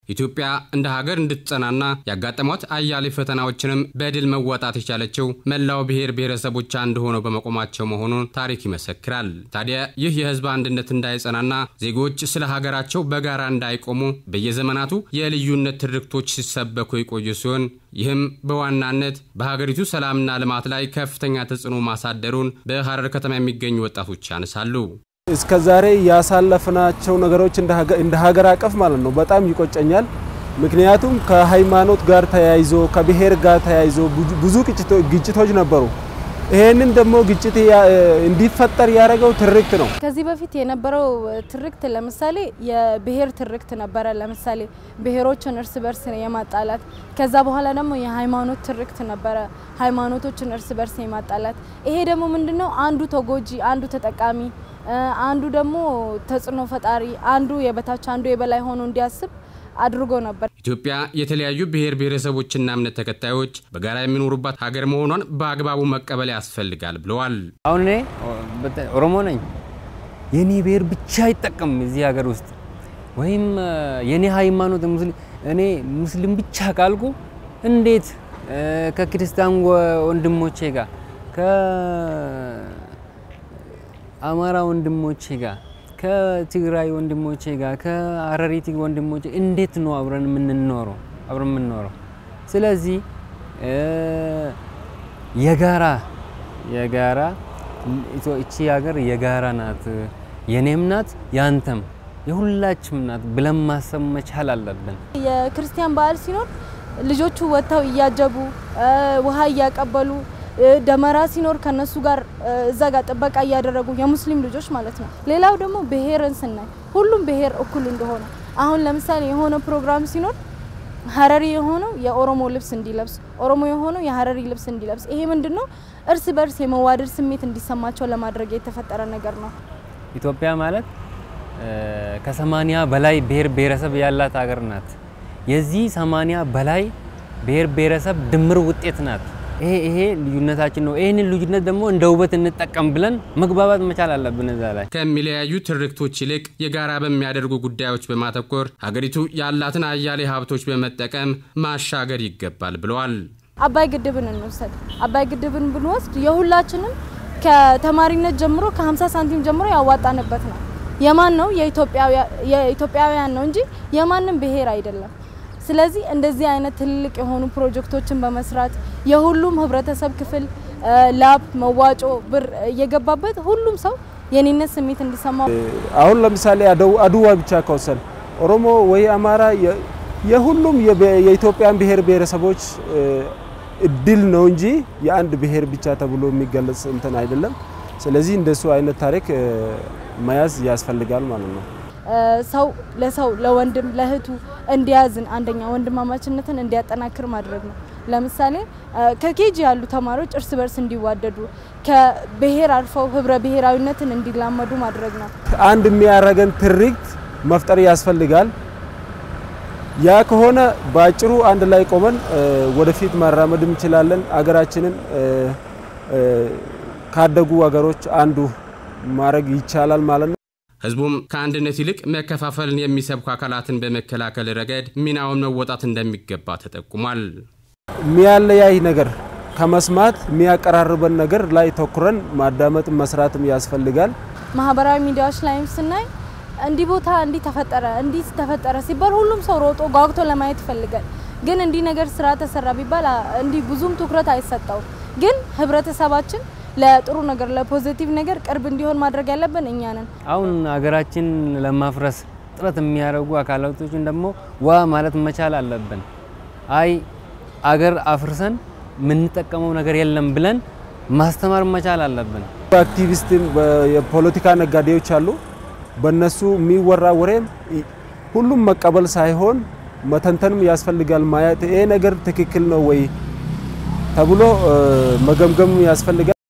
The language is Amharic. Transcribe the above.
ኢትዮጵያ እንደ ሀገር እንድትጸናና ያጋጠሟት አያሌ ፈተናዎችንም በድል መወጣት የቻለችው መላው ብሔር ብሔረሰቦች አንድ ሆነው በመቆማቸው መሆኑን ታሪክ ይመሰክራል። ታዲያ ይህ የሕዝብ አንድነት እንዳይጸናና ዜጎች ስለ ሀገራቸው በጋራ እንዳይቆሙ በየዘመናቱ የልዩነት ትርክቶች ሲሰበኩ የቆዩ ሲሆን ይህም በዋናነት በሀገሪቱ ሰላምና ልማት ላይ ከፍተኛ ተጽዕኖ ማሳደሩን በሐረር ከተማ የሚገኙ ወጣቶች ያነሳሉ። እስከ ዛሬ ያሳለፍናቸው ነገሮች እንደ ሀገር አቀፍ ማለት ነው በጣም ይቆጨኛል። ምክንያቱም ከሃይማኖት ጋር ተያይዞ ከብሔር ጋር ተያይዞ ብዙ ግጭቶች ነበሩ። ይሄንን ደግሞ ግጭት እንዲፈጠር ያደረገው ትርክት ነው። ከዚህ በፊት የነበረው ትርክት ለምሳሌ የብሔር ትርክት ነበረ። ለምሳሌ ብሔሮችን እርስ በርስ የማጣላት ከዛ በኋላ ደግሞ የሃይማኖት ትርክት ነበረ። ሃይማኖቶችን እርስ በርስ የማጣላት ይሄ ደግሞ ምንድነው አንዱ ተጎጂ፣ አንዱ ተጠቃሚ አንዱ ደግሞ ተጽዕኖ ፈጣሪ፣ አንዱ የበታች አንዱ የበላይ ሆኖ እንዲያስብ አድርጎ ነበር። ኢትዮጵያ የተለያዩ ብሔር ብሔረሰቦችና እምነት ተከታዮች በጋራ የሚኖሩባት ሀገር መሆኗን በአግባቡ መቀበል ያስፈልጋል ብለዋል። አሁን እኔ ኦሮሞ ነኝ፣ የኔ ብሔር ብቻ አይጠቀም እዚህ ሀገር ውስጥ ወይም የኔ ሃይማኖት እኔ ሙስሊም ብቻ ካልኩ እንዴት ከክርስቲያን ወንድሞቼ ጋር አማራ ወንድሞቼ ጋር ከትግራይ ወንድሞቼ ጋር ከሀረሪቲ ወንድሞቼ እንዴት ነው አብረን የምንኖረው አብረን የምንኖረው? ስለዚህ የጋራ የጋራ እቺ ሀገር የጋራ ናት፣ የኔም ናት፣ ያንተም የሁላችም ናት ብለን ማሰብ መቻል አለብን። የክርስቲያን በዓል ሲኖር ልጆቹ ወጥተው እያጀቡ ውሃ እያቀበሉ ደመራ ሲኖር ከነሱ ጋር እዛ ጋር ጥበቃ እያደረጉ የሙስሊም ልጆች ማለት ነው። ሌላው ደግሞ ብሔርን ስናይ ሁሉም ብሔር እኩል እንደሆነ አሁን ለምሳሌ የሆነ ፕሮግራም ሲኖር ሀረሪ የሆነው የኦሮሞ ልብስ እንዲለብስ፣ ኦሮሞ የሆነው የሀረሪ ልብስ እንዲለብስ፣ ይሄ ምንድነው እርስ በርስ የመዋደድ ስሜት እንዲሰማቸው ለማድረግ የተፈጠረ ነገር ነው። ኢትዮጵያ ማለት ከሰማኒያ በላይ ብሔር ብሔረሰብ ያላት ሀገር ናት። የዚህ ሰማኒያ በላይ ብሔር ብሔረሰብ ድምር ውጤት ናት። ይሄ ይሄ ልዩነታችን ነው። ይህንን ልዩነት ደግሞ እንደ ውበት እንጠቀም ብለን መግባባት መቻል አለብን። እዛ ላይ ከሚለያዩ ትርክቶች ይልቅ የጋራ በሚያደርጉ ጉዳዮች በማተኮር ሀገሪቱ ያላትን አያሌ ሀብቶች በመጠቀም ማሻገር ይገባል ብለዋል። አባይ ግድብን እንውሰድ። አባይ ግድብን ብንወስድ የሁላችንም ከተማሪነት ጀምሮ ከ50 ሳንቲም ጀምሮ ያዋጣንበት ነው። የማን ነው? የኢትዮጵያውያን ነው እንጂ የማንም ብሔር አይደለም። ስለዚህ እንደዚህ አይነት ትልልቅ የሆኑ ፕሮጀክቶችን በመስራት የሁሉም ህብረተሰብ ክፍል ላብ፣ መዋጮ፣ ብር እየገባበት ሁሉም ሰው የኔነት ስሜት እንዲሰማው አሁን ለምሳሌ አድዋ ብቻ ከወሰን ኦሮሞ ወይ አማራ የሁሉም የኢትዮጵያን ብሔር ብሔረሰቦች እድል ነው እንጂ የአንድ ብሔር ብቻ ተብሎ የሚገለጽ እንትን አይደለም። ስለዚህ እንደሱ አይነት ታሪክ መያዝ ያስፈልጋል ማለት ነው። ሰው ለሰው ለወንድም ለእህቱ እንዲያዝን አንደኛ ወንድማማችነትን እንዲያጠናክር ማድረግ ነው። ለምሳሌ ከኬጂ ያሉ ተማሪዎች እርስ በርስ እንዲዋደዱ ከብሔር አልፈው ህብረ ብሔራዊነትን እንዲላመዱ ማድረግ ነው። አንድ የሚያረገን ትርክት መፍጠር ያስፈልጋል። ያ ከሆነ በአጭሩ አንድ ላይ ቆመን ወደፊት ማራመድ እንችላለን። አገራችንን ካደጉ ሀገሮች አንዱ ማድረግ ይቻላል ማለት ነው። ህዝቡም ከአንድነት ይልቅ መከፋፈልን የሚሰብኩ አካላትን በመከላከል ረገድ ሚናውን መወጣት እንደሚገባ ተጠቁሟል። የሚያለያይ ነገር ከመስማት የሚያቀራርበን ነገር ላይ ተኩረን ማዳመጥ መስራትም ያስፈልጋል። ማህበራዊ ሚዲያዎች ላይም ስናይ እንዲህ ቦታ እንዲህ ተፈጠረ እንዲህ ተፈጠረ ሲባል ሁሉም ሰው ሮጦ ጓጉቶ ለማየት ይፈልጋል። ግን እንዲህ ነገር ስራ ተሰራ ቢባል እንዲህ ብዙም ትኩረት አይሰጠውም። ግን ህብረተሰባችን ለጥሩ ነገር ለፖዚቲቭ ነገር ቅርብ እንዲሆን ማድረግ ያለብን እኛ ነን። አሁን ሀገራችን ለማፍረስ ጥረት የሚያደርጉ አካላቶችን ደግሞ ዋ ማለት መቻል አለብን። አይ አገር አፍርሰን የምንጠቀመው ነገር የለም ብለን ማስተማር መቻል አለብን። አክቲቪስትን የፖለቲካ ነጋዴዎች አሉ። በእነሱ የሚወራ ወሬም ሁሉም መቀበል ሳይሆን መተንተንም ያስፈልጋል። ማየት ይሄ ነገር ትክክል ነው ወይ ተብሎ መገምገም ያስፈልጋል።